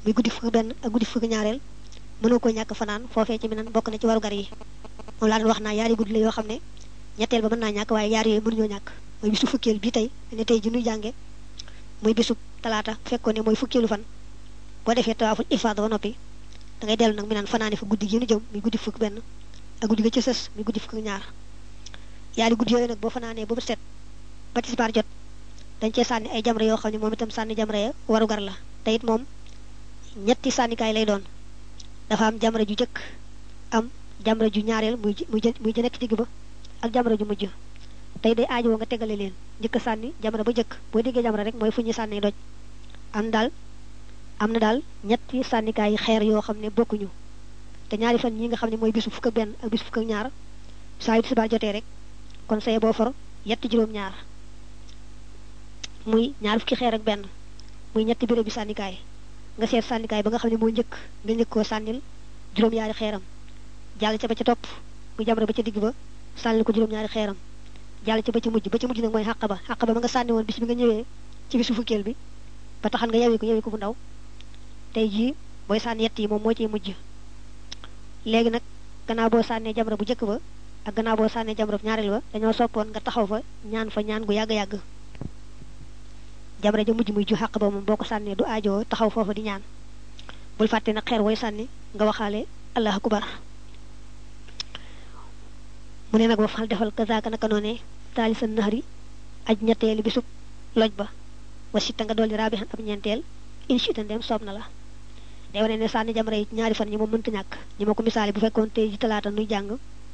muy guddi fukk benn ak guddi fukk ñaareel mënoo ko ñàkk fanaan foofee ci minan bokk na ci warugar yi moom laa doon wax naa yaari guddi la yoo xam ne ñetteel ba mën naa ñàkk waaye yaar yooyu mënuñoo ñàkk mooy bisu fukkeel bi tey ne tey ji nuy jànge muy bisu talaata fekkoon ne mooy fukkeelu fan boo defee tawaaful ifaada ba noppi da ngay dellu nag mi naan fanaani fa guddi gi nu jëm muy guddi fukk benn ak guddi ga ci sës muy guddi fukk ñaar yaari guddi yooyu nag boo fanaanee ba mu set ba tisbaar jot dañ cee sànni ay jamra yoo xam ne moom itam sànni jamra ya warugar la te it moom ñetti sànnikaay lay doon dafa am jamra ju jëkk am jamra ju ñaareel muy muy muy jë nekk digg ba ak jamra ju mujj tey day aajowoo nga tegale leen njëkk a sànni jamra ba jëkk boo déggee jamra rek mooy fu ñuy sànni doj am daal am na daal ñetti sànnikaay xeer yoo xam ne bokkuñu te ñaari fan ñi nga xam ne mooy bisu fukk ak benn ak bisu fukk ak ñaar saa yu tisbaar jotee rek kon saye boo for yetti juróom-ñaar muy ñaar fukki xeer ak benn muy ñetti béréb bi sànnikaay nga seet sànnikaay ba nga xam ne moo njëkk nga njëkk koo sànnil juróom-ñaari xeeram jàll ca ba ca topp muy jamra ba ca digg ba sànnil ko juróom-ñaari xeeram jàll ca ba ca mujj ba ca mujj nag mooy xàq ba xàq ba ba nga sànni woon bis bi nga ñëwee ci bisu fukkeel bi ba taxan nga yewi ko yewi ko bu ndaw tey jii booy sànni yett yi moom moo ciy mujj léegi nag gannaaw boo sànnee jamra bu njëkk ba ak gannaaw boo sànnee jamra bu ñaareel ba dañoo soppoon nga taxaw fa ñaan fa ñaan gu yàgg-yàgg jamra ja mujj muy ju xàq ba moom boo ko sànnee du aajoo taxaw foofa di ñaan bul fàtte nag xeer wooy sànni nga waxaale allah akubar mu ne nag wa fal defal kazaaka naka noone taali sa naxari aj ñetteeli bisub loj ba wa sitta nga dolli raabi xan ab ñeenteel inchita ndem soob na la day wane ne sànni jamra yi ñaari fan ñi moom mënta ñàkk ñi ma ko misaale bu fekkoon tey ji talaata nuy jàng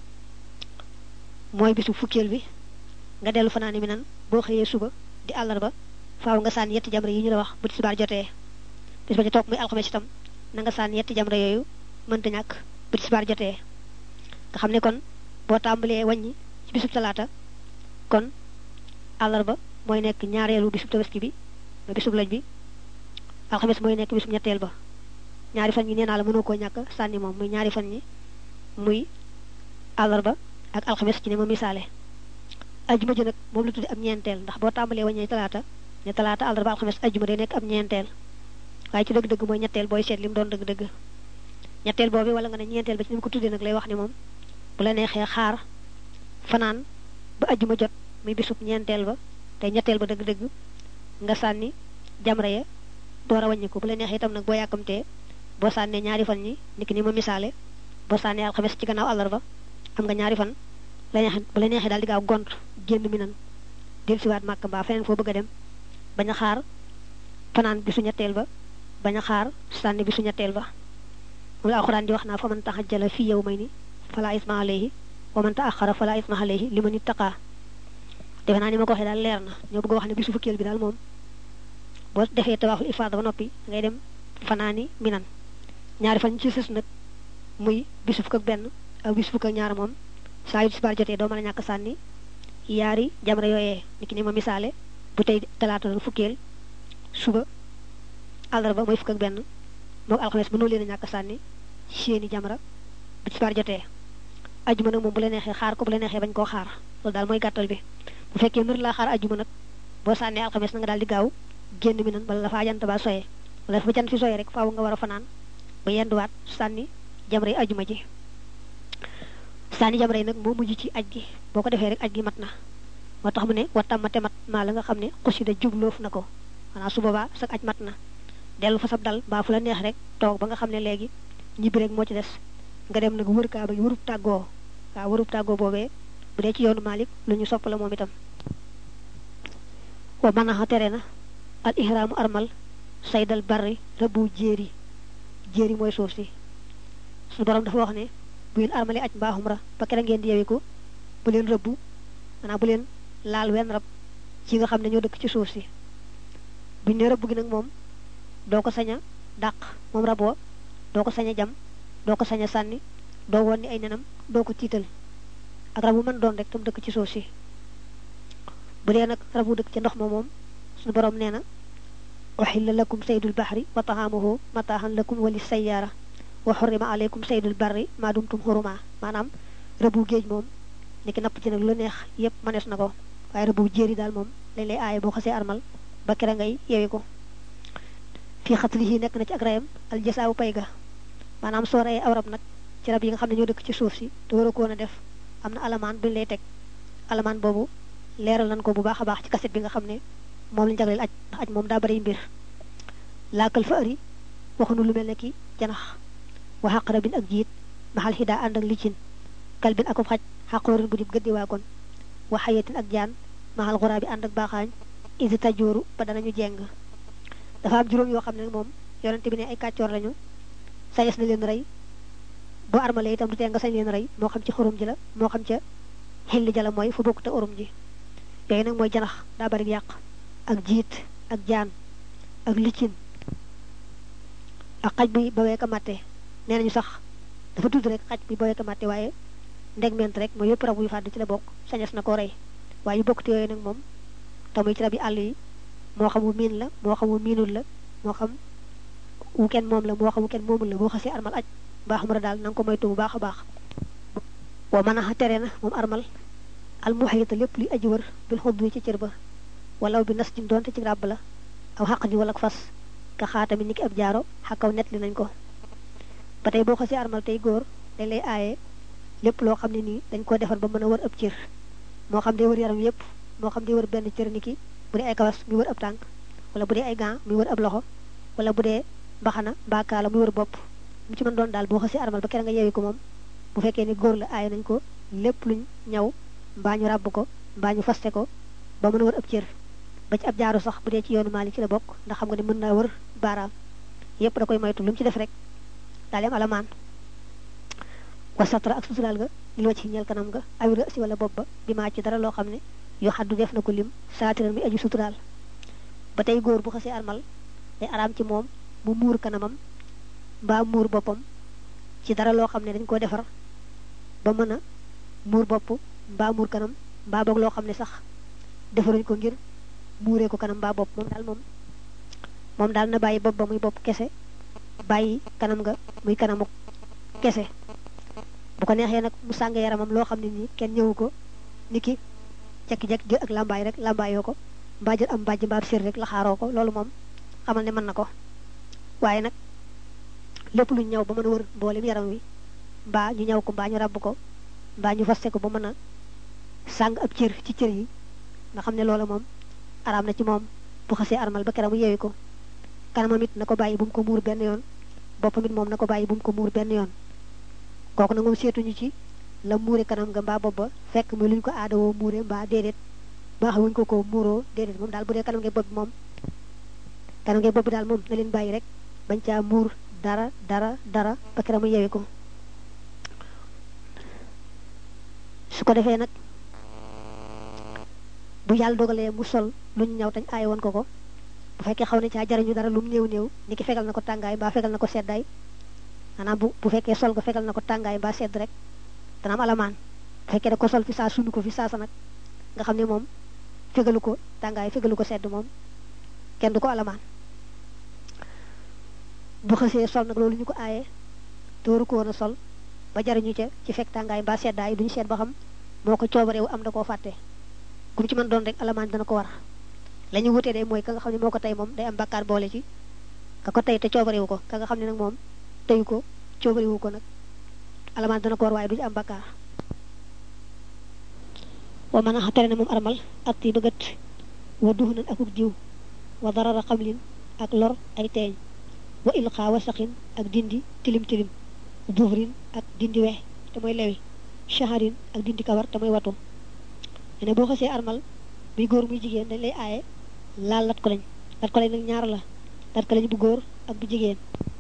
mooy bisu fukkeel bi nga dellu fanaani mi nan boo xëyee suba di àllarba faaw nga sànni yetti jamra yi ñu la wax bu tisbaar jotee bis ba ca toog muy alxames itam na nga sànni yetti jamra yooyu mënta ñàkk bu tisbaar jotee nga xam ne kon boo tàmbalee wàññi ci bisub talaata kon àllarba mooy nekk ñaareelu bisub tabaski bi mooy bisub loj bi alxames mooy nekk bisub ñetteel ba ñaari fan yi nee naa la mënoo koo ñàkk sànni moom muy ñaari fan yi muy àllarba ak alxames ci ne ma misaale ajjuma ji nag moom la tuddi ab ñeenteel ndax boo tàmbalee wàññee talaata ne talaata àllarba alxames ajjuma day nekk ab ñeenteel waaye ci dëgg-dëgg mooy ñetteel booy seet li mu doon dëgg-dëgg ñetteel boobu wala nga ne ñeenteel ba ci ni mu ko tuddee nag lay wax ni moom bu la neexee xaar fanaan ba ajjuma jot muy bisub ñeenteel ba te ñetteel ba dëgg-dëgg nga sànni jamra ya door a wàññi ko bu la neexee itam nag boo yàkkamtee boo sànnee ñaari fan ñi niki ni ma misaale boo sànnee alxames ci gannaaw àllarba am nga ñaari fan la neexee bu la neexee daal di gaaw gont génn mi nan del siwaat màkk mbaa feneen foo bëgg a dem bañ a xaar fanaan bisu ñetteel ba bañ a xaar sànni bisu ñetteel ba moom la alxuraan di wax naa fa man taxajjala fii yow may ni fala isma alayhi wa man taaxara fala isma alayhi li man ittaqa defe naa ni ma ko waxee daal leer na ñoo bëgg a wax ne bisu fukkeel bi daal moom boo defee tawaaful ifaada ba noppi ngay dem fanaani minan ñaari fan ci sës nag muy bisu fukk ak benn ak bisu fukk ak ñaar moom saa yu tisbaar jotee doo mën a ñàkk sànni yaari jamra yooyee niki ni ma misaale bu tey talaata doon fukkeel suba àllarba mooy fukk ak benn moog alxames mënoo leen a ñàkk sànni seeni jamra bu tisbaar jotee ajjuma nag moom bu la neexee xaar ko bu la neexee bañ koo xaar loolu daal mooy gàttal bi bu fekkee mër laa xaar ajjuma nag boo sànnee alxames na nga daal di gaaw génn mi nan bala la faa jant ba soyee wala fa jant fi soyee rek faaw nga war a fanaan ba yenduwaat sànni jamra yi ajjuma ji sànni jamra yi nag moo mujj ci aj gi boo ko defee rek aj gi mat na moo tax mu ne watamate mat maa la nga xam ne xusida jubloof na ko xanaa su boobaa sag aj mat na dellu fa sab dal mbaa fu la neex rek toog ba nga xam ne léegi ñibbi rek moo ci des nga dem nag wër kaaba gi wërub tàggoo waaw wërub tàggoo boobee bu dee ci yoonu Malik lu ñu sopp la moom itam wa manaxa tere na al ihraamu armal saydal barri rëbbu jéeri jéeri mooy suuf si suñu borom dafa wax ne bu ngeen armale aj mbaa umra ba kera ngeen di yewiku bu leen rëbbu maanaam bu leen laal wenn rab ci nga xam ne ñoo dëkk ci suuf si buñ ne rëbb gi nag moom doo ko sañ a dàq moom raboo doo ko sañ a jam doo ko sañ a sànni doo woon ni ay nenam doo ko tiital ak rabu mën doon rek tam dëkk ci suuf si bu dee nag rabu dëkk ci ndox ma moom suñu borom nee na uxilla lakum saydul baxri wa taxaamuhu mataaxan lakum wali sayyaara wa xurrima aleykum saydul barri maa dumtum xuruma maanaam rëbu géej moom niki napp ci nag lu neex yépp mënees na ko waaye rëbu jéeri daal moom lañ lay aaye boo xasee armal ba kere ngay yewi ko fii xatlihi nekk na ci ak rayam al jasaawu pay ga maanaam soo reyee aw rab nag ci rab yi nga xam ne ñoo dëkk ci suuf si te war a ko woon a def am na alamaan buñ lay teg alamaan boobu leeral nañ ko bu baax a baax ci kaset bi nga xam ne moom lañ jagleel aj ndax aj moom daa bari mbir laakal fa ëri waxunu lu mel ne ki janax wa xaqara bin ak jiit maxal xidaa ànd ak licin kalbin akub xaj xaqoorin bu dib gëddi waa kon wa xayatin ak jaan maxal xuraa bi ànd ak baaxaañ isi tajooru ba danañu jeng dafa am juróom yoo xam ne moom yonente bi ne ay kàccoor lañu sañes na leen rey boo armalee itam du tee nga sañ leen rey moo xam ci xurum ji la moo xam ca xilli ja la mooy fu bokk te urum ji yooyu nag mooy janax daa bari yàq ak jiit ak jaan ak liccin ak xaj bi ba weeka matte nee nañu sax dafa tudd rek xaj bi ba weeka matte waaye ndegment rek mooy yëpp rab yu fàdd ci la bokk sañes na ko rey waaye yu bokk te yooyu nag moom tamuy ci rab yi àll yi moo xam wu miin la moo xam wu miinul la moo xam wu kenn moom la moo xam wu kenn moomul la boo xasee armal aj mbaa xumra daal na nga ko moytu bu baax a baax wa mën a tere na moom armal al muhayita lépp luy aji wër bil xodd wi ci cër ba walaw bi nas din doonte ci ràbb la aw xaq ji wala fas ka xaatami ni ki ab jaaro xakaw net li nañ ko ba tey boo xasee armal tey góor dañ lay aaye lépp loo xam ne nii dañ ko defar ba mën a wër ab cër moo xam day wër yaram yépp moo xam day wër benn cër ni ki bu dee ay kawas mi wër ab tànk wala bu dee ay gants mi wër ab loxo wala bu dee mbaxana mbaakaala mi wër bopp mu ci mën doon daal boo xasee armal ba kere nga yeewi ko moom bu fekkee ni góor la aaye nañ ko lépp luñ ñaw mbaa ñu ràbb ko mbaa ñu faste ko ba mën a wër ab cër ba ci ab jaaru sax bu dee ci yoonu maali ci la bokk ndax xam nga ne mën naa wër baaraam yépp da koy moytu lu mu ci def rek daal di am alamaan wasatra ak suturaal ga lil wacc ci ñeel kanam ga awira si wala bopp ba bi maa ci dara loo xam ne yoo xaddu def na ko lim saatiran mi aju suturaal ba tey góor bu xasee armal day araam ci moom mu muur kanamam mbaa muur boppam ci dara loo xam ne dañ ko defar ba mën a muur bopp mbaa muur kanam mbaa boog loo xam ne sax defaruñ ko ngir muuree ko kanam mbaa bopp moom daal moom moom daal na bàyyi bopp ba muy bopp kese bàyyi kanam nga muy kanamu kese bu ko neexee nag mu sàng yaramam loo xam ne nii kenn ñëwu ko ni ki jekki-jekki jël ak làmbaay rek làmbaayoo ko mbaa jël am mbàjj mbaa sér rek la xaaroo ko loolu moom xamal ne mën na ko waaye nag lépp lu ñëw ba mën a wër mboolem yaram wi mbaa ñu ñëw ko mbaa ñu ràbb ko mbaa ñu faste ko ba mën a sàng ab cër ci cër yi nga xam ne loolu moom araam na ci moom bu xasee armal ba keram yeewi ko kanamam it na ko bàyyi bu mu ko muur benn yoon boppam it moom na ko bàyyi bu mu ko muur benn yoon kooku nag moom seetuñu ci la muure kanam nga mbaa bopp ba fekk muy luñ ko aadawoo muure mbaa déedéet mbaa xamuñ ko ko muuroo déedéet moom daal bu dee kanam ngee bopp bi moom kanam ngee bopp bi daal moom na leen bàyyi rek bañ caa muur dara dara dara ba keram mu yeewi ko su ko defee nag bu yàlla dogalee mu sol lu ñu ñaw tañ aaye woon ko ko bu fekkee xaw ne caa jariñu dara lu mu néew néew ni ki fegal na ko tàngaay mbaa fegal na ko seddaay maanaam bu bu fekkee sol nga fegal na ko tàngaay mbaa sedd rek dana am alamaan bu fekkee da ko sol fi saa sunu ko fi saasa nag nga xam ne moom fegalu ko tàngaay fegalu ko sedd moom kenn du ko alamaan bu xësee sol nag loolu ñu ko aaye te waru ko woon a sol ba jariñu ca ci fekk tàngaay mbaa seddaay duñu seet ba xam moo ko coobareewu am da koo fàtte ku mu ci mën doon rek alamaan dana ko war la ñu wutee de mooy ka nga xam ne moo ko tey moom day am bakkaar boole ci ka ko tey te coobarewu ko ka nga xam ne nag moom teyu ko coobarewu ko nag alamaan dana ko war waaye du ci am bakkaar wa mën a tere na moom armal at yi bëggat wa duxunan akuk diw wa darara xamlin ak lor ay teeñ wa ilxaa wa saqin ak dindi tilim tilim buhrin ak dindi wex te mooy lewi shaharin ak dindi kawar te mooy watu ne boo xasee armal muy góor muy jigéen dañ lay aaye laal lat ko lañ lat ko lañ nag ñaar la lat ko lañ bu góor ak bu jigéen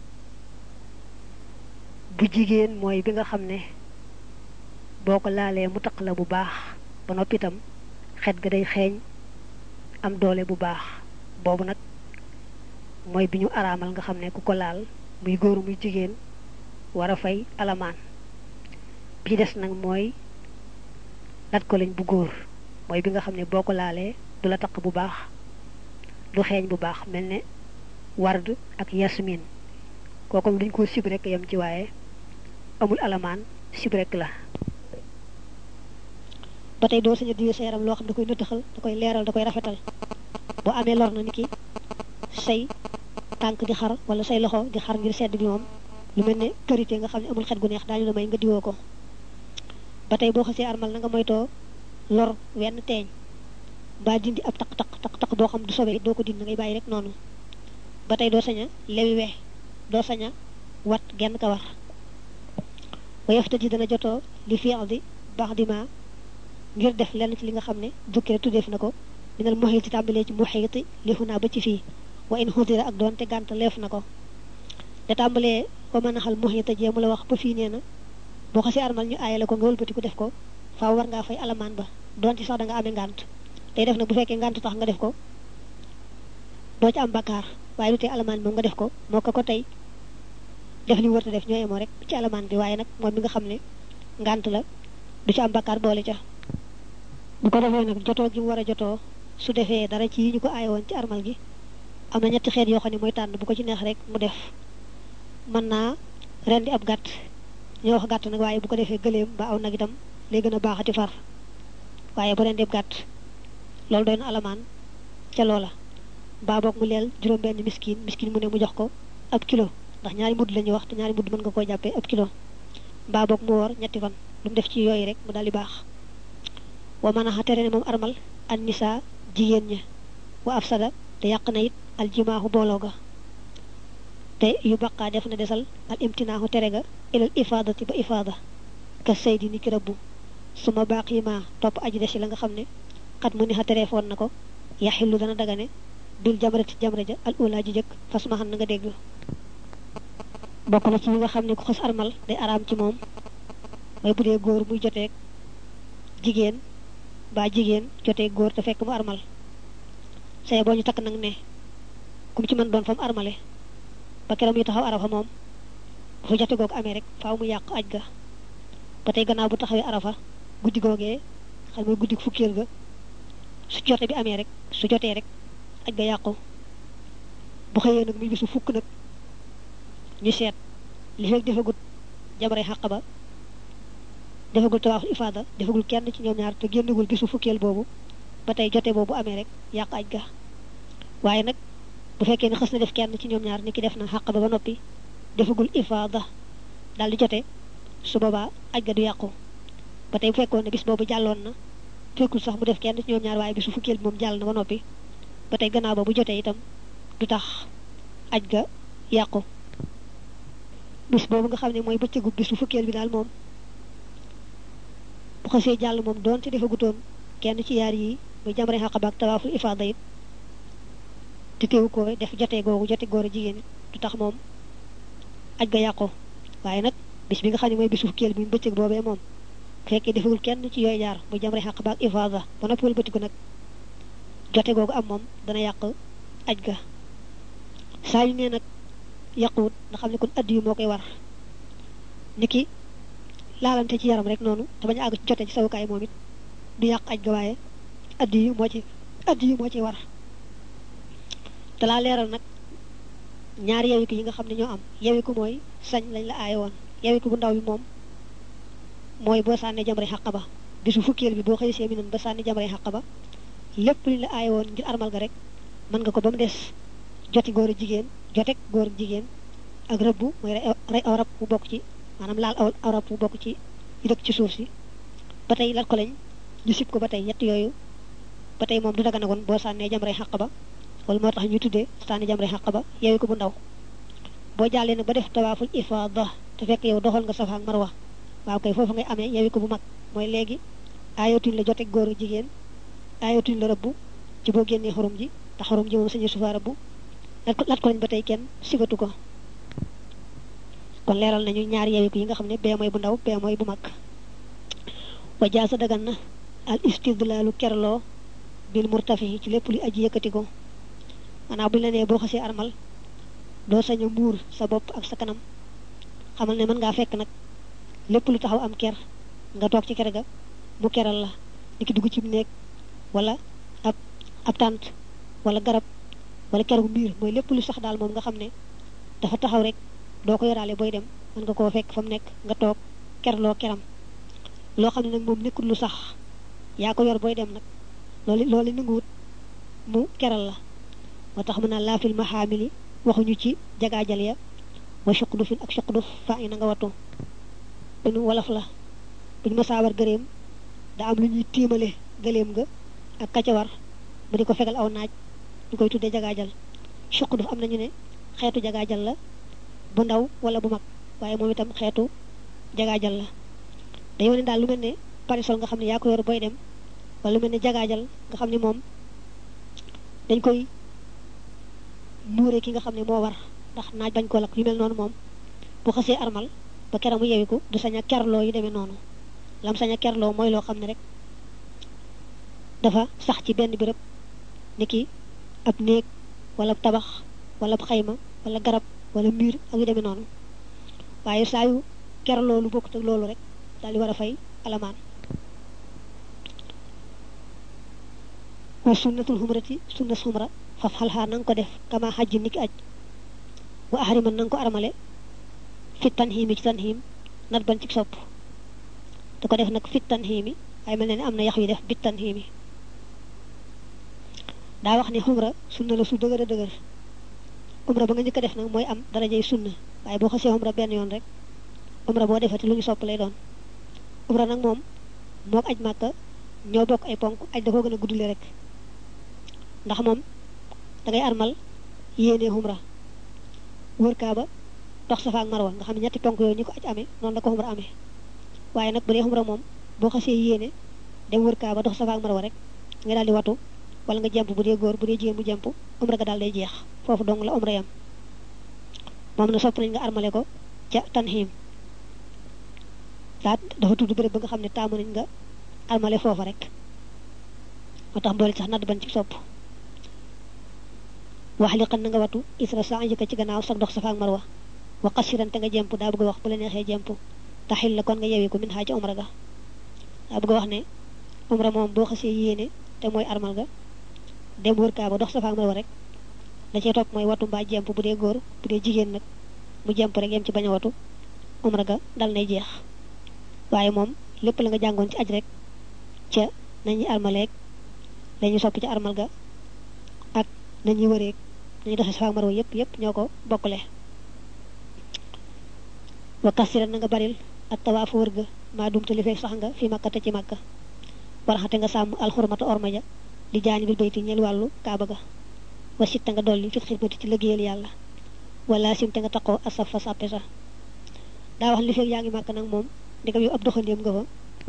bu jigéen mooy bi nga xam ne boo ko laalee mu taq la bu baax ba noppi itam xet ga day xeeñ am doole bu baax boobu nag mooy bi ñu araamal nga xam ne ku ko laal muy góor muy jigéen war a fay alamaan bi des nag mooy lat ko lañ bu góor mooy bi nga xam ne boo ko laalee du la taq bu baax du xeeñ bu baax mel ne ward ak yasmin kooku duñ ko sib rek yam ci waaye amul alamaan sib rek la ba tey doo saña diwee sa yaram loo xam da koy nëttaxal da koy leeral da koy rafetal boo amee lor na ni ki say tànk di xar wala say loxo di xar ngir sedd bi moom lu mel ne karité nga xam ne amul xet gu neex daañu la may nga diwoo ko ba tey boo xasee armal na nga moytoo lor wenn teeñ mbaa dindi ab taq taq taq taq boo xam du sobee doo ko dindi ngay bàyyi rek noonu ba tey doo sañ a lewi we doo sañ a wat genn ka war wayefta ji dana jotoo li fi di baax di ma ngir def lenn ci li nga xam ne dukkire tuddeef na ko minal muhiti tàmbalee ci muhiti li xunaa ba ci fii wa in xudira ak doon te gànt leef na ko da tàmbalee ko mën a xal muhita jee mu la wax ba fii nee na boo xasee armal ñu aayale ko nga wëlbati ko def ko faaw war ngaa fay alamaan ba doon ci sax da nga amee ngànt tey def na bu fekkee ngànt tax nga def ko doo ci am bakkaar waaye lu tee alamaan moom nga def ko moo ko ko tey def li mu warta def ñoo yemoo rek ci alamaan bi waaye nag moom mi nga xam ne ngànt la du ci am bakkaar boole ca bu ko defee nag jotoo gi mu war a jotoo su defee dara ci yi ñu ko aaye woon ci armal gi am na ñetti xeet yoo xam ne mooy tànn bu ko ci neex rek mu def mën naa rendi ab gàtt ñoo wax gàtt nag waaye bu ko defee gëléem ba aw nag itam lay gën a baaxati far waaye bu rendi ab gàtt loolu doy na alamaan ca loola mbaa boog mu leel juróom benn miskin miskin mu ne mu jox ko ab kilo ndax ñaari mudd la ñuy wax te ñaari mudd mën nga koo jàppee ab kilo mbaa boog mu woor ñetti fan lu mu def ci yooyu rek mu daal di baax wa mën a tere ne moom armal an nisa jigéen ña wa afsada te yàq na it aljimaaxu booloo ga te yu baqaa def na desal al imtinaaxu tere ga ilal ifaadati ba ifaada ka saydi ni ki rabbu suma baax yi ma topp aji des ci la nga xam ne xat mu ni xa tereefoon na ko yaxillu dana dagane bil jamrati jamra ja al ula ji jëkk fas ma xam na nga dégg bokk na ci ñi nga xam ne ku xas armal day araam ci moom mooy bu dee góor muy joteeg jigéen ba jigéen joteeg góor te fekk mu armal say boo ñu takk nag ne kum ci mën doon fa mu armale ba keroog muy taxaw arafa moom bu fa jote googu amee rek faaw mu yàq aj ga ba tey gannaaw bu taxawee arafa guddi googee xam mooy guddi fukkeel ga su jote bi amee rek su jotee rek aj ga yàqu bu xëyee nag muy bisu fukk nag ñu seet li fekk defagut jamare xàq ba defagul tawaaful ifaada defagul kenn ci ñoom ñaar te génnagul bisu fukkeel boobu ba tey jote boobu amee rek yàq aj ga waaye nag bu fekkee ne xës na def kenn ci ñoom ñaar ni ki def na xàq ba ba noppi defagul ifaada daal di jote su boobaa aj ga du yàqu ba tey bu fekkoon ne bis boobu jàlloon na fekkul sax mu def kenn ci ñoom ñaar waaye bisu fukkeel bi moom jàll na ba noppi ba tey gannaaw ba bu jotee itam du tax aj ga yàqu bis boobu nga xam ne mooy bëccëgu bisu fukkeel bi daal moom bu xasee jàll moom doon ci defagutoon kenn ci yaar yi muy jamre xaqaba ak tawaaful ifaada it te teewu ko def jotee googu jote góor a jigéen du tax moom aj ga yàqu waaye nag bis bi nga xam ne mooy bisu fukkeel bi mu bëccëg boobee moom bu fekkee defagul kenn ci yooyu jaar muy jamre xaqaba ak ifaada ba noppi wëlbatiku nag jote googu am moom dana yàq aj ga saa yu nee nag yàquwut nga xam ne kon addi yu moo koy war niki laalante ci yaram rek noonu te bañ a àgg ci jote ci sawukaay moom it du yàq aj ga waaye addi yu moo ci addi yu moo ci war te laa leeral nag ñaari yewiku yi nga xam ne ñoo am yewiku mooy sañ lañ la aaye woon yewiku bu ndaw bi moom mooy boo sànnee jamre xàq ba bisu fukkeel bi boo xëy see mi nan ba sànni jamre xàq ba lépp liñ la aaye woon ngir armal ga rek mën nga ko ba mu des joti góor a jigéen jotek góor jigéen ak rëbbu mooy rey aw rab bu bokk ci maanaam laal aw aw rab bu bokk ci yu dëkk ci suuf si ba tey lat ko lañ ñu sib ko ba tey ñett yooyu ba tey moom du daga nagoon boo sànnee jamre xàq ba wala moo tax ñu tuddee sànni jamre xàq ba yeewi ko bu ndaw boo jàllee nag ba def tawaaful ifaada te fekk yow doxal nga safa ak marwa waaw kay foofu ngay amee yeewi ko bu mag mooy léegi aayatuñ la jotek góor a jigéen aayatuñ la rëbbu ci boo génnee xorom ji te xorom ji moom sañu sufa rëbbu lat ko lañ ba tey kenn sigatu ko kon leeral nañu ñaari yewiku yi nga xam ne bee mooy bu ndaw bee mooy bu mag wa jaasa dagan na al istidlaalu kerloo bil murtafi ci lépp lu aji yëkkati ko maanaam buñu la nee boo xasee armal doo sañ a muur sa bopp ak sa kanam xamal ne mën ngaa fekk nag lépp lu taxaw am ker nga toog ci ker ga mu keral la di ki dugg ci néeg wala ab ab tànt wala garab wala keroog miir mooy lépp lu sax daal moom nga xam ne dafa taxaw rek doo ko yoraale booy dem mën nga koo fekk fa mu nekk nga toog kerloo keram loo xam ne nag moom nekkul lu sax yaa ko yor booy dem nag loolu loolu nanguwut mu keral la moo tax mu naan laa fil maxaamili waxuñu ci jagaajal ya wa suqdufin ak suqduf fa i na nga wattu buñu wolof la buñu masaawar gëléem da am lu ñuy tiimale gëléem ga ak kacawar mu di ko fegal aw naaj ñu koy tuddee jagaajal suqduf am nañu ne xeetu jagaajal la bu ndaw wala bu mag waaye moom itam xeetu jagaajal la day wane daal lu mel ne parisol nga xam ne yaa ko yor booy dem wala lu mel ne jagaajal nga xam ne moom dañ koy muure ki nga xam ne moo war ndax naaj bañ ko lakk yu mel noonu moom bu xasee armal ba keram mu yewiku du sañ a kerloo yu demee noonu lam sañ a kerloo mooy loo xam ne rek dafa sax ci benn béréb ni ki ab néeg wala tabax wala xayma wala garab wala mur ak yu demee noonu waaye saa yu kerloo lu bokkut ak loolu rek daal di war a fay alamaan wa sunnatul xumrati sunna xumra faf xalxaa na nga ko def kama xajji niki aj wa ahriman na nga ko armale fit tanxiimi ci tanxiim nat ban ci sopp da ko def nag fit tanxiimi waaye mel na ne am na yax yu def bit tanxiimi daa wax ni xumra sunna la su dëgër a dëgër umra ba nga njëkk a def nag mooy am darajay sunna waaye boo xasee umra benn yoon rek umra boo defati lu ñu sopp lay doon umra nag moom mook aj màkka ñoo bokk ay ponk aj da koo gën a guddule rek ndax moom da ngay armal yéenee umra wër kaaba dox safa ak marwa nga xam ne ñetti ponk yooyu ñu ko aj amee noonu la ko umra amee waaye nag bu dee umra moom boo xasee yéene dem wër kaaba dox safa ak marwa rek nga daal di watu wala nga jemp bu dee góor bu dee jigéen bu jemp umra ga daal day jeex foofu dong la umra yam moom na sopp nañ nga armale ko ca tanxiim daat dafa tudd béréb ba nga xam ne taamu nañ nga armale foofa rek moo tax mboole sax nadd ban ci sopp wax li xan na nga watu isra sa njëkk ci gannaaw sax dox safa ak marwa wa qasiran te nga jemp daa bëgg a wax bu la neexee jemp taxil la kon nga yewi ko min xaa ci umra ga daa bëgg a wax ne umra moom boo xasee yéene te mooy armal ga dem wër kaaba dox safa ak marwa rek la cee topp mooy watu mbaa jemp bu dee góor bu dee jigéen nag mu jemp rek yem ci bañ a watu umra ga dal nay jeex waaye moom lépp la nga jàngoon ci aj rek ca nañuy armaleeg lañuy sopp ci armal ga ak nañuy wëreeg nañuy doxee safa ak marwa yépp yépp ñoo ko bokkule wa kasiran na nga baril ak tawaafu wër ga maa dumte li fekk sax nga fi makka te ci makka waraxate nga sàmm alxurmata orma ja li jaani bil bayti ñel wàllu kaaba ga wasit te nga dolli fit xidmati ci liggéeyal yàlla wala sim te nga taqoo asaf fa sàppe sa daa wax li fekk yaa ngi màkk nag moom ndegam yow ab doxandéem nga fa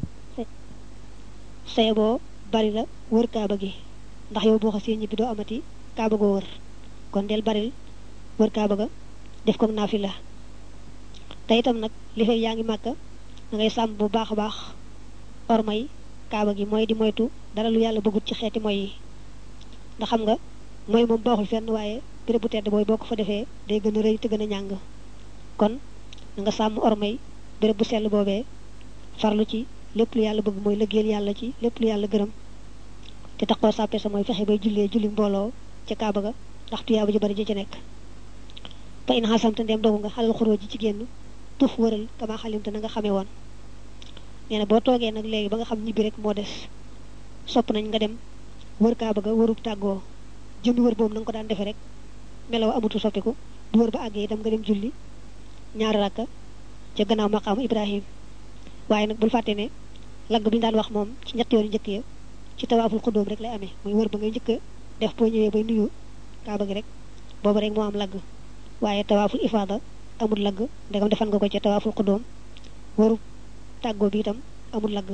saye boo bari la wër kaaba gi ndax yow boo xasee ñibbi doo amati kaaba goo wër kon del baril wër kaaba ga def ko naafila te itam nag li fekk yaa ngi màkk da ngay sàmm bu baax a baax ormay kaaba gi mooy di moytu dara lu yàlla bëggut ci xeeti moy yi ndax xam nga mooy moom baaxul fenn waaye béréb bu tedd booy boo ko fa defee day gën a rëy te gën a ñàng kon na nga sàmm ormay béréb bu sell boobee farlu ci lépp lu yàlla bëgg mooy lëggeel yàlla ci lépp lu yàlla gërëm te taxoo sàppe sa mooy fexe bay jullee julli mbooloo ca kaaba ga ndax tuyaaba ju bari ji ci nekk fa in xasamte ndem dogu nga xalal xuroo ji ci génn tuf wëral kama xalimte na nga xamee woon nee na boo toogee nag léegi ba nga xam ñibbi rek moo des sopp nañ nga dem wër kaaba ga wërub tàggoo jëmmi wër boobu na nga ko daan defee rek melaw amutu soppiku bu wër ba àggee itam nga dem julli ñaari rakka ca gannaaw maqaamu ibrahim waaye nag bul fàtte ne lagg bi ñu daan wax moom ci ñetti yoon njëkk ya ci tawaaful xudóom rek lay amee muy wër ba ngay njëkk def boo ñëwee bay nuyu kaaba gi rek boobu rek moo am lagg waaye tawaaful ifaada amul lagg ndegam defan nga ko ca tawaaful xudóom wërub tàggoo bi itam amul lagg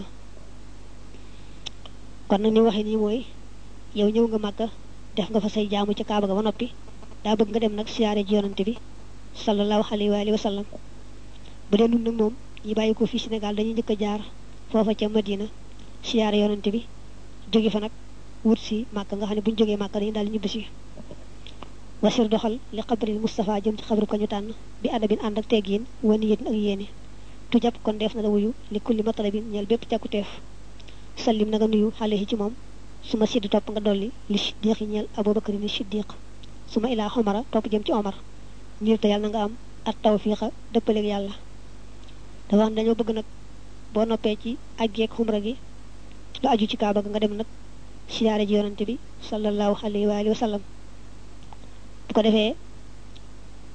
kon nag ni waxee nii mooy yow ñëw nga màkka def nga fa say jaamu ca kaaba ga ba noppi daa bëgg nga dem nag siyaare ji yonante bi sallallahu alayhi wa sallam bu dee nun nag moom ñi bàyyi ko fii Sénégal dañuy njëkk a jaar foofa ca Madina siyaare yonante bi jóge fa nag wut si màkka nga xam ne bu ñu jógee màkka dañu daal ñibbi si wasir doxal li xabril Moustapha jëm ci xabru ko ñu tànn bi adabin ànd ak teggiin wani yéen ak yéene tu jàpp kon def na la wuyu li kulli matalabin ñeel bépp càkkuteef sallim na nga nuyu xale yi ci moom su ma sidd topp nga dolli li siddiq yi ñeel abubakar ni siddiq su ma ilaa xomara topp jëm ci omar ngir te yàlla na nga am at tawfiixa dëppaleeg yàlla dafa wax dañoo bëgg nag boo noppee ci aj geeg xumra gi lu aju ci kaaba ga nga dem nag siyaare ji yonante bi sallallahu alayhi wa alihi wa sallam bu ko defee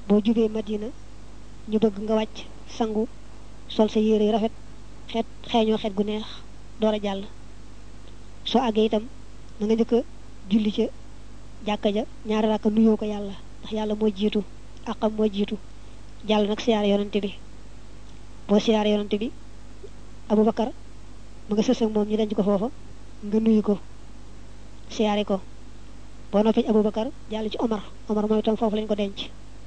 boo jubee madina ñu bëgg nga wàcc sangu sol sa yére yu rafet xeet xeeñoo xeet gu neex door a jàll soo àggee itam na nga njëkk a julli ca jàkka ja ñaari rakka nuyoo ko yàlla ndax yàlla moo jiitu àqam moo jiitu jàll nag siyaare yonante bi boo siyaare yonante bi Abubakar mu nga sës ak moom ñu denc ko foofa nga nuyu ko siyaare ko boo noppee ci Abubakar jàll ci Omar Omar mooy itam foofu lañ ko denc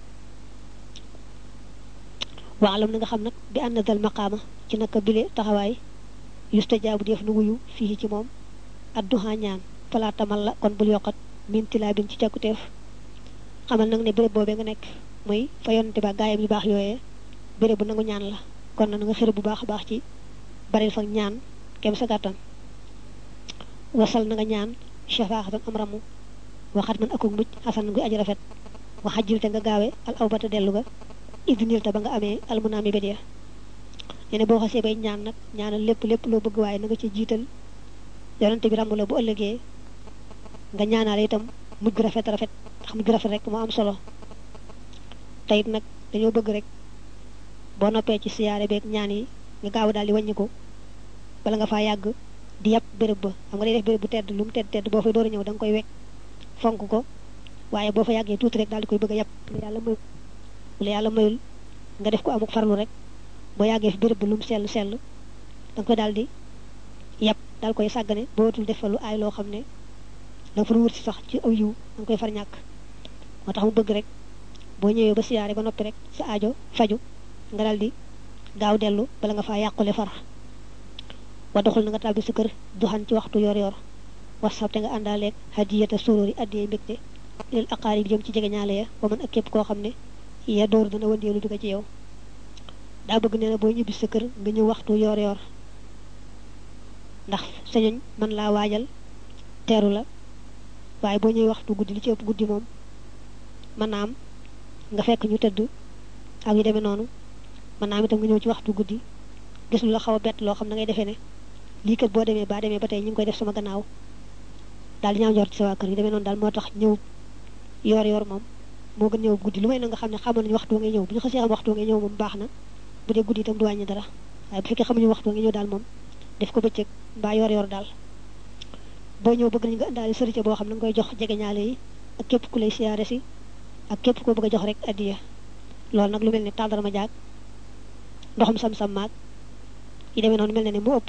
waalam na nga xam nag bi ànd dal maqaama ci naka bile taxawaay yustajaabu def nu wuyu fii ci moom adduha ñaan falaa tamal la kon bul yokkat min tilaa bin ci càkkuteef xamal nag ne béréb boobee nga nekk muy fa yonante ba gaayam yu baax yooyee béréb bu nangu ñaan la kon na nga xër bu baax a baax ci baril fa ñaan kem sa gàttan wasal na nga ñaan shafaaxatan am ramu waxat man akuk mujj xasan guy aji rafet waxajjil te nga gaawe al awbata dellu ga idnil ta ba nga amee almunaami bédya nee na boo xasee bay ñaan nag ñaanal lépp lépp loo bëgg waaye na nga ci jiital yonante bi ràmm la bu ëllëgee nga ñaanaale itam mujj gu rafet rafet ndax mujj gu rafet rek moo am solo te it nag dañoo bëgg rek boo noppee ci siyaare beeg ñaan yi nga gaaw daal di wàññi ko bala nga faa yàgg di yàpp béréb ba xam nga day def béréb bu tedd lu mu tedd tedd boo fay door a ñëw da nga koy wekk fonk ko waaye boo fa yàggee tuuti rek daal di koy bëgg a yàpp la yàlla mayul la yàlla mayul nga def ko amuk farlu rek boo yàggee fi béréb bu lu mu sell sell da nga koy daal di yàpp daal koy sàggane boo watul def fa lu aay loo xam ne da nga fa wër si sax ci aw yiw da nga koy far ñàkk moo tax mu bëgg rek boo ñëwee ba siyaare ba noppi rek sa aajo faju nga daal di gaaw dellu bala nga faa yàqule far wa doxul na nga tàbbi sa kër duxan ci waxtu yor yor wasab te nga àndaaleeg hadiyata suróori addiyee mbégte lil aqaari bi jëm ci jege ñaale ya ba mën ak képp koo xam ne ya door dana wëndeelu dugg ci yow daa bëgg nee na boo ñibbi sa kër nga ñëw waxtu yor yor ndax sañoñ mën laa waajal teeru la waaye boo ñëwee waxtu guddi li ci ëpp guddi moom mën naa am nga fekk ñu tëdd ak yu demee noonu mën naa am itam nga ñëw ci waxtu guddi gis lu la xaw a bett loo xam na ngay defee ne lii kat boo demee baa demee ba tey ñu ngi koy def sama gannaaw daal di ñaaw njort ci sa waa kër yu demee noonu daal moo tax ñëw yor yor moom moo gën ñëw guddi lu may na nga xam ne xamoon nañu waxtu ngay ñëw bu ñu xasee xam waxtu ngay ñëw moom baax na bu dee guddi itam du wàññi dara waaye bu fekkee xamuñu waxtu ngay ñëw daal moom def ko bëccëg mbaa yor yor daal boo ñëw bëgg nañu nga indaale sërite boo xam ne nga koy jox jege ñaale yi ak képp ku lay siyaare si ak képp koo bëgg a jox rek addiya loolu nag lu mel ne tàndarma jaag ndoxum sam-sam maag yi demee noonu mel na ne mu ëpp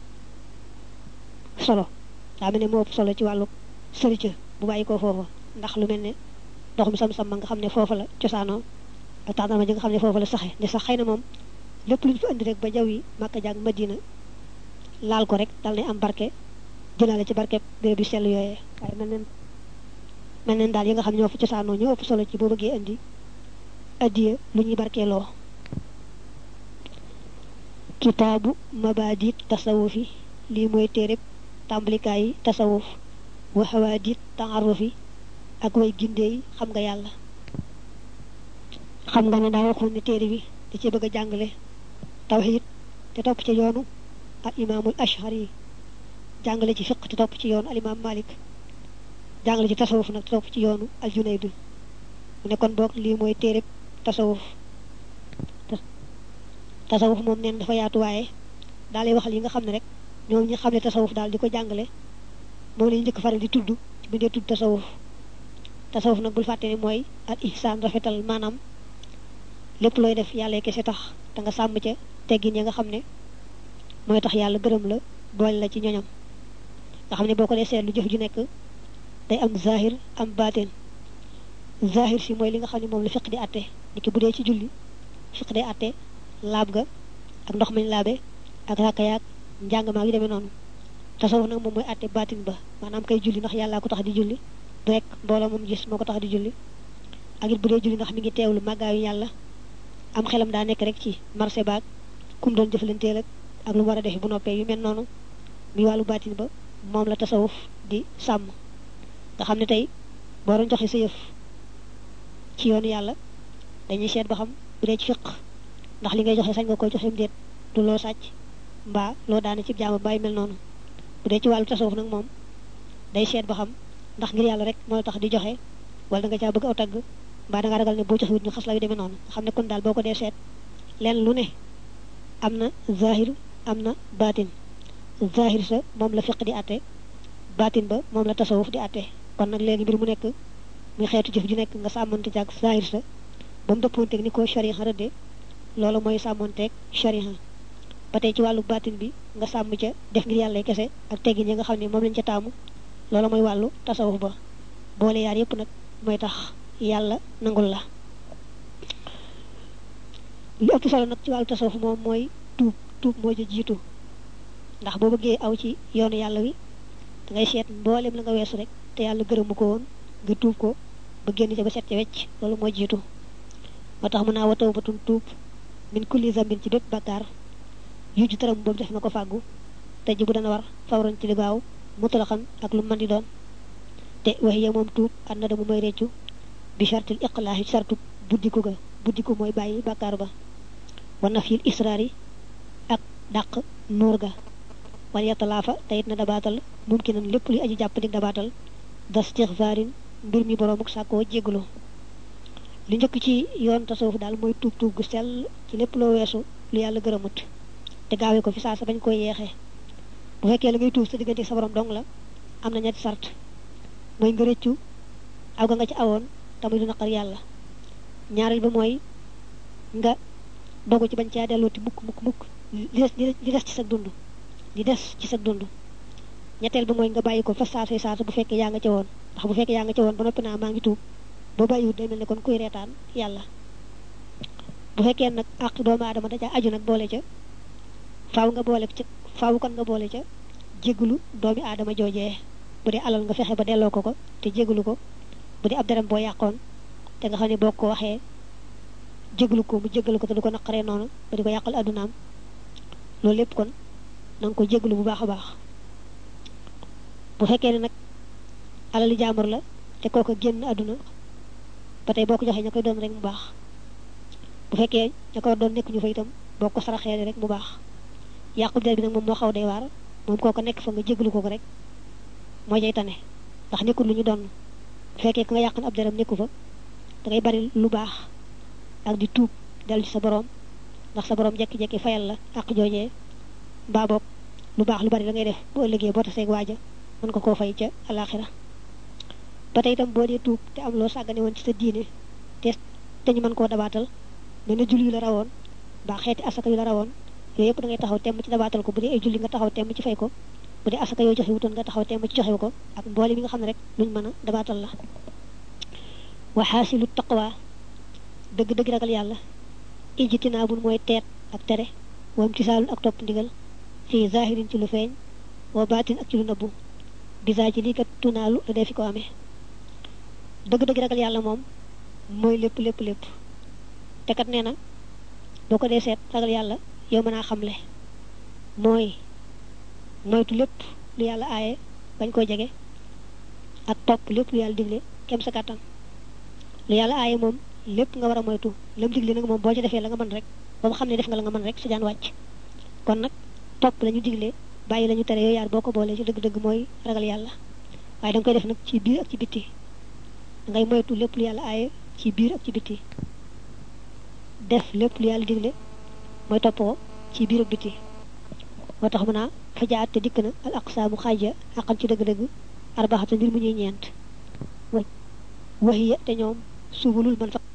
solo daa mel ne mu ëpp solo ci wàllu sërite bu bàyyi ko foofa ndax lu mel ne ndoxum sam-sam ma nga xam ne foofa la cosaanoo ak tàndarma ji nga xam ne foofa la saxe ne sax xëy na moom lépp lu ñu fa indi rek ba jaw yi Makka jaag Madina laal ko rek dal ne am barke jëlaale ci barke béréb yu sell yooyee waaye mel neen mel neen daal yi nga xam ne ñoo fa cosaanoo ñoo ëpp solo ci boo bëggee indi addiye lu ñuy barkeeloo kitaabu mabadit tasawufi lii mooy téereb tàmbalikaay yi tasawuf wa hawadit taarufi ak way gindee yi xam nga yàlla xam nga ne daa waxoon ne téere bi da ci bëgg a jàngale tawxid te topp ci yoonu al imaamul ashari jàngale ci fiq te topp ci yoonu al imaam malik jàngale ci tasawuf nag te topp ci yoonu al junaydu mu ne kon boog lii mooy téereb tasawuf tasawuf moom neen dafa yaatu waaye daa lay waxal yi nga xam ne rek ñoom ñi xam ne tasawuf daal di ko jàngale moom lañu njëkk faral di tudd ci bindee tudd tasawuf tasawuf nag bul fàtte ne mooy al ihsaan rafetal maanaam lépp looy def yàlla kese tax te nga sàmm ca teggin ya nga xam ne mooy tax yàlla gërëm la boole la ci ñoñam nga xam ne boo ko dee seetlu jëf ju nekk day am zahir am baatin zahir si mooy li nga xam ne moom la fiq di atte ni ki bu dee ci julli fiq day atte laab ga ak ndox mañ laabe ak ràkka yaag njàng maa yu demee noonu tasawuf nag moom mooy atte baatin ba maanaam kay julli ndax yàllaa ko tax di julli du rek mbooloo moom gis moo ko tax di julli ak it bu dee julli ndax mi ngi teewlu màggaayu yàlla am xelam daa nekk rek ci marché baag kum doon jëflanteel ak ak lu mu war a def bu noppee yu mel noonu muy wàllu baatin ba moom la tasawuf di sàmm nga xam ne tey boo doon joxe sa yëf ci yoonu yàlla dañuy seet ba xam bu dee ci fiq ndax li ngay joxe sañ nga koy joxe déet du loo sàcc mbaa loo daane ci jaama bàyyi mel noonu bu dee ci wàllu tasawuf nag moom day seet ba xam ndax ngir yàlla rek moo tax di joxe wala da nga caa bëgg aw tagg mbaa da nga ragal ne boo joxewut ñu xas la yu demee noonu nga xam ne kon daal boo ko dee seet leen lu ne am na zahir am na baatin zahir sa moom la fiq di àtte baatin ba moom la tasawuf di àtte kon nag léegi mbir mu nekk muy xeetu jëf ju nekk nga sàmmante jàg zahir sa ba mu dëppoonteeg ni ko shariha rëdde loolu mooy sàmmonteeg shariha ba tey ci wàllu baatin bi nga sàmm ca def ngir yàlla kese ak teggin yi nga xam ne moom lañ ca taamu loolu mooy wàllu tasawuf ba boole yaar yépp nag mooy tax yàlla nangul la li ëpp solo nag ci wàllu tasawuf moom mooy tuub tuub moo ca jiitu ndax boo bëggee aw ci yoonu yàlla wi da ngay seet mboolem la nga weesu rek te yàlla gërëmu ko woon nga tuub ko ba génn ca ba set ca wecc loolu moo jiitu moo tax mën naa wa tawbatun tuub min kulli zambin ci bépp bakkaar yu ju taram boobu def na ko fàggu te ji bu dana war fawran ci li gaaw mutalaxan ak lu mën di doon te waxiya moom tuub ànd na dama mooy réccu bi chartil iqlaahi sartu buddiku ga buddiku mooy bàyyi bàkkaar ba wa nafyil israari ak dàq nuur ga wal yatalaafa te it na dabaatal mumkinan lépp luy aji jàpp dig dabaatal dastixfaarin mbir mi boroomuk sàkkoo jégglu li njëkk ci yoon tasawuf daal mooy tuub tuub gu sell ci lépp loo weesu lu yàlla gërëmut te gaawee ko fi saa sa bañ koy yeexee bu fekkee la ngay tuub sa diggante sa borom dong la am na ñetti sart mooy nga rëccu aw ga nga ci awoon tamuy du naqar yàlla ñaareel ba mooy nga dogu ci bañ caa dellooti mukk mukk mukk li des li des ci sa dund li des ci sa dund ñetteel ba mooy nga bàyyi ko fa saasay saasa bu fekkee yaa nga ca woon ndax bu fekkee yaa nga ca woon ba noppi naa maa ngi tuub boo bàyyiwut day mel ne kon kuy reetaan yàlla bu fekkee nag àq doomu aadama da ca aju nag boole ca faaw nga boole ca faaw kon nga boole ca jégalu doomi aadama joojee bu dee alal nga fexe ba delloo ko ko te jégalu ko bu dee ab dërëm boo yàqoon te nga xam ne boo ko waxee jégalu ko mu jégalu ko te du ko naqaree noonu ba di ko yàqal addunaam loolu lépp kon na nga ko jégalu bu baax a baax bu fekkee ne nag alali jaamur la te kooku génn àdduna ba tey boo ko joxee ña koy doon rek mu baax bu fekkee ña ko doon nekk ñu fa itam boo ko saraxee rek mu baax yàqu der bi nag moom moo xaw day waar moom kooko nekk fa nga jégalu ko ko rek moo jay tane ndax nekkul lu ñu doon bu fekkee ku nga yàq ab deram nekku fa da ngay bari lu baax ak di tuub dellu ci sa borom ndax sa borom jekki-jekki fayal la ak joojee mbaa boog lu baax lu bari la ngay def bu ëllëgee boo taseeg waaja mën ko koo fay ca alaxira ba tey itam boo dee tuub te am loo sàggane woon ci sa diine te te ñu mën koo dabaatal mel na julli yu la rawoon mbaa xeeti asaka yu la rawoon yooyu yëpp da ngay taxaw temm ci dabaatal ko bu dee ay julli nga taxaw temm ci fay ko bu dee asaka yoo joxe wutoon nga taxaw temm ci joxe ko ak mboole mi nga xam ne rek luñ mën a dabaatal la wa xaasilu taqwa dëgg-dëgg ragal yàlla ijtinaabul mooy teet ak tere wam tisaalun ak topp ndigal fii zahirin ci lu feeñ wa baatin ak ci lu nëbbu bisaa ci lii kat tunaalu la dee fi ko amee dëgg-dëgg ragal yàlla moom mooy lépp lépp lépp te kat nee na boo ko dee seet ragal yàlla yow mën naa xamle mooy moytu lépp lu yàlla aaye bañ koo jege ak topp lépp lu yàlla digle kem sa kàttan lu yàlla aaye moom lépp nga war a moytu lam digle nag moom boo ci defee la nga mën rek ba mu xam ne def nga la nga mën rek sa jaan wàcc kon nag topp la ñu digle bàyyi la ñu tere yooyu yaar boo ko boolee ci dëgg-dëgg mooy ragal yàlla waaye da nga koy def nag ci biir ak ci bitti da ngay moytu lépp lu yàlla aaye ci biir ak ci bitti def lépp lu yàlla digle mooy topp ko ci biir ak bitti moo tax mu naa fa jaat te dikk na al aqsaamu xaaja xaqan ci dëgg-dëgg arbaxata mbir mu ñuy ñeent waxiya te ñoom subulul man fa